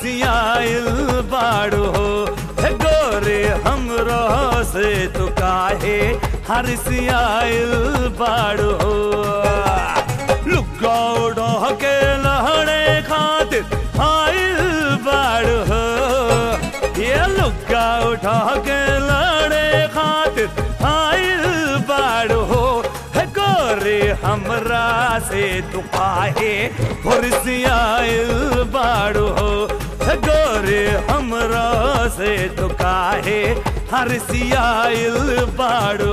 हरसियाइल बाड़ो हे गोरे हमरो से तू काहे हरसियाइल बाड़ो लुका उड़ा के लहड़े खातिर आइल बाड़ो ये लुका उठा के लड़े खातिर आइल बाड़ो हे गोरे हमरा से तू काहे हुरसियाइल बाड़ो हे गोरे हमरा से तू काहे हरसियाइल बाड़ो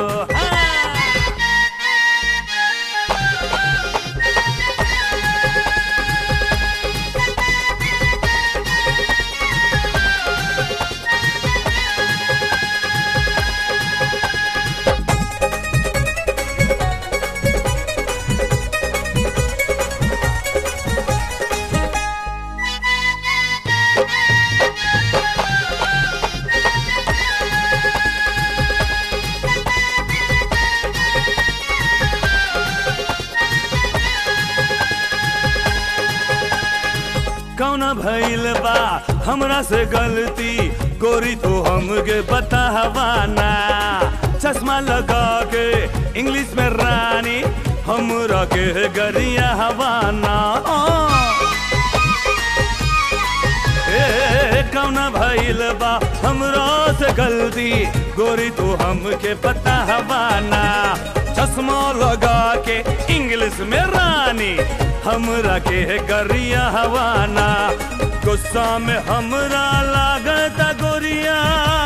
कौना भइल बा हमरा से गलती गोरी तो हमके बतावाना चश्मा लगा के इंग्लिश में रानी हमरा के गरिया हवाना ए कौना भइल बा हमरा से गलती गोरी तो हमके पता हवाना चश्मा लगा के इंग्लिश में रानी हमरा के गरिया हवाना गुस्सा में हमरा लागता गोरिया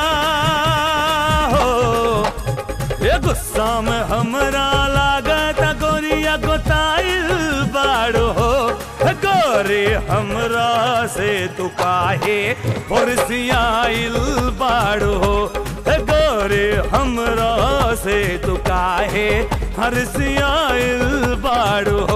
हो ये गुस्सा में हमरा लागता गोरिया गोताइल बाड़ो हो गोरी हमरा से तू काहे हुरसियाइल बाड़ो हो गोरी हमरा से तू काहे हरसियाइल बाड़ो हो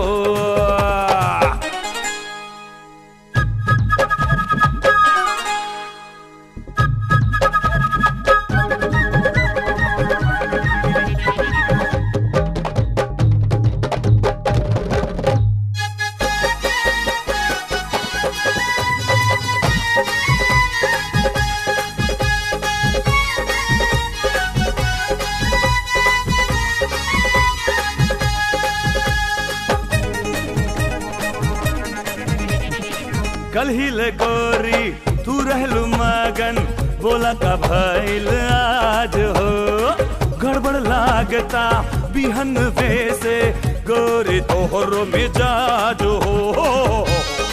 कल ही ले गोरी तू रहलू मगन बोला का भइल आज हो गड़बड़ लागता बिहन से गोरी तोहरो मिजाज हो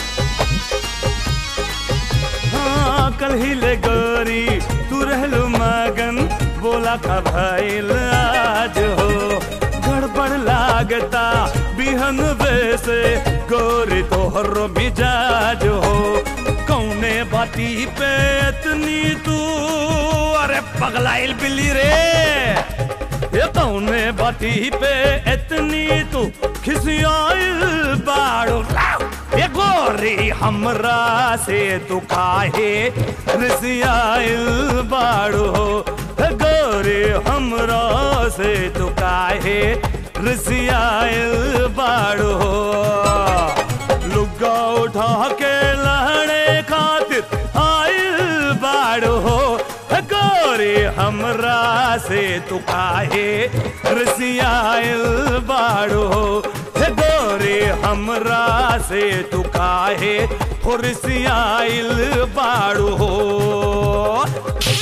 हाँ कल ही ले गोरी तू रहलू मगन बोला का भइल आज हो गड़बड़ लागता बिहन से गोरी तोहर मिजाज हो कौने बाती पे इतनी तू अरे पगलाइल बिल्ली रे ये कौने बाती पे इतनी तू खिसियाइल बाड़ो ये गोरी हमरा से तू काहे रिसियाइल बाड़ो गोरी हमरा से तू काहे रिसियाइल बाड़ो लुगा उठा के लहड़े खातिर आइल बाड़ो गोरी हमरा से तू काहे रिसियाइल बाड़ो हे गोरी हमरा से तू काहे हुरसियाइल बाड़ो